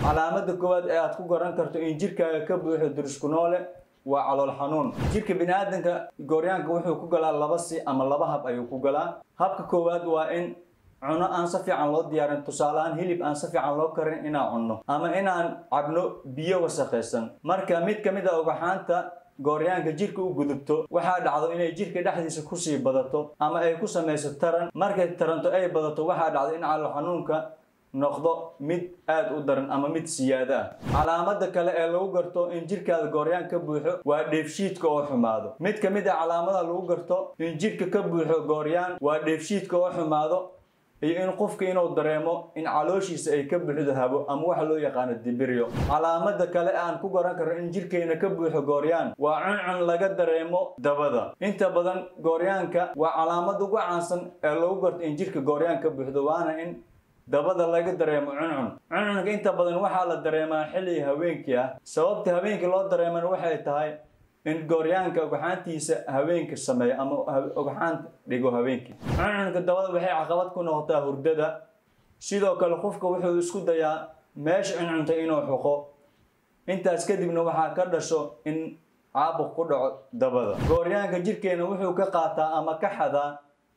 calaamada koowaad ee aad ku garan karto in jirkaaga ka buuxo durisku noole waa calool xanuun jirka biniaadanka gooryaanka wuxuu ku galaa laba si ama laba hab ayuu ku galaa habka koowaad waa in cuno aan si fiican loo diyaarin tusaaleahaan hilib aan si fiican loo karin inaan cunno ama inaan cabno biyo wasakhaysan marka mid ka mid a ogaxaanta gooryaanka jirka u gudubto waxaa dhacdo inay jirka dhexdiisa kusii badato ama ay ku samayso taran markay taranto ay badato waxaa dhacdo in calool xanuunka noqdo mid aad u daran ama mid siyaado ah calaamada kale ee lagu garto in jirkaada gooryaan ka buuxo waa dheefshiidka oo xumaado mid ka mid a calaamada lagu garto in jirka ka buuxo gooryaan waa dheefshiidka oo xumaado iyo in qofka inuu dareemo in calooshiisa ay ka buuxdo habo ama waxa loo yaqaano dibiryo calaamada kale aan ku garan karno in jirkeena ka buuxo gooryaan waa cuncun laga dareemo dabada inta badan gooryaanka waa calaamada ugu caansan ee lagu garto in jirka gooryaan ka buuxdo waana in dabada laga dareemo cuncun cuncunka inta badan waxaa la dareemaa xilli haweenkii ah sababta habeenkii loo dareemana waxay tahay in gooryaanka ogxaantiisa haweenka sameeyo ama ogxaanta dhigo habeenkii cuncunka dabada waxay caqabad ku noqotaa hurdada sidoo kale qofka wuxuu isku dayaa meesha cuncunta inuu xuqo intaas kadibna waxaa ka dhasho in caabuq ku dhaco dabada gooryaanka jirkeena wuxuu ka qaataa ama ka xadaa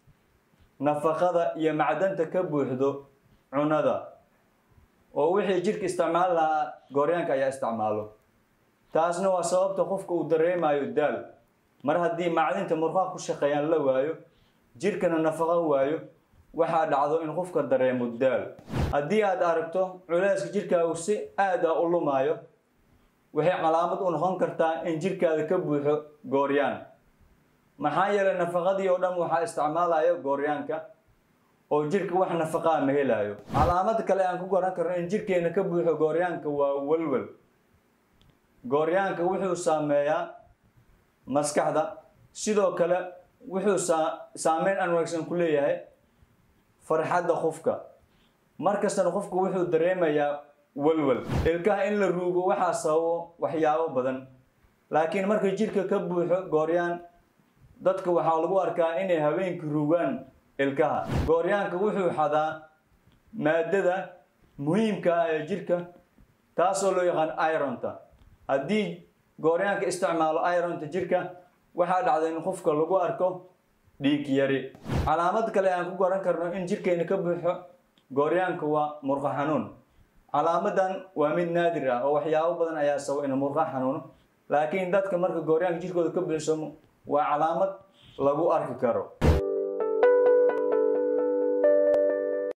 nafaqada iyo macdanta ka buuxdo cunada oo wixii jirka isticmaali lahaa gooryaanka ayaa isticmaalo taasna waa sababta qofka uu dareemayo daal mar haddii macdinta murqaha ku shaqeeyaan la waayo jirkana nafaqo waayo waxaa dhacdo in qofka dareemo daal haddii aad aragto culeyska jirkaagu si aad a u lumaayo waxay calaamad u noqon kartaa in jirkaada ka buuxo gooryaan maxaa yeelay nafaqadii oo dhan waxaa isticmaalaya gooryaanka oo jirka wax nafaqaa ma helaayo calaamad kale aan ku garan karno in jirkeena ka buuxo gooryaanka waa walwal gooryaanka wuxuu saameeyaa maskaxda sidoo kale wuxuu saameyn aan wanaagsan ku leeyahay farxadda qofka markastana qofku wuxuu dareemayaa walwal ilkaha in la ruugo waxaa sababo waxyaabo badan laakiin marka jirka ka buuxo gooryaan dadka waxaa lagu arkaa inay habeenkii ruugaan ilkaha gooryaanka wuxuu xadaa maadada muhiimka ah ee jirka taasoo loo yaqaan ironta haddii gooryaanka isticmaalo ironta jirka waxaa dhacda in qofka lagu arko dhiig yari calaamad kale aan ku garan karno in jirkeena ka buuxo gooryaanka waa murqa xanuun calaamadan waa mid naadir ah oo waxyaabo badan ayaa sabo in murqa xanuuno laakiin dadka marka gooryaanka jirkooda ka buuxsamo waa calaamad lagu arki karo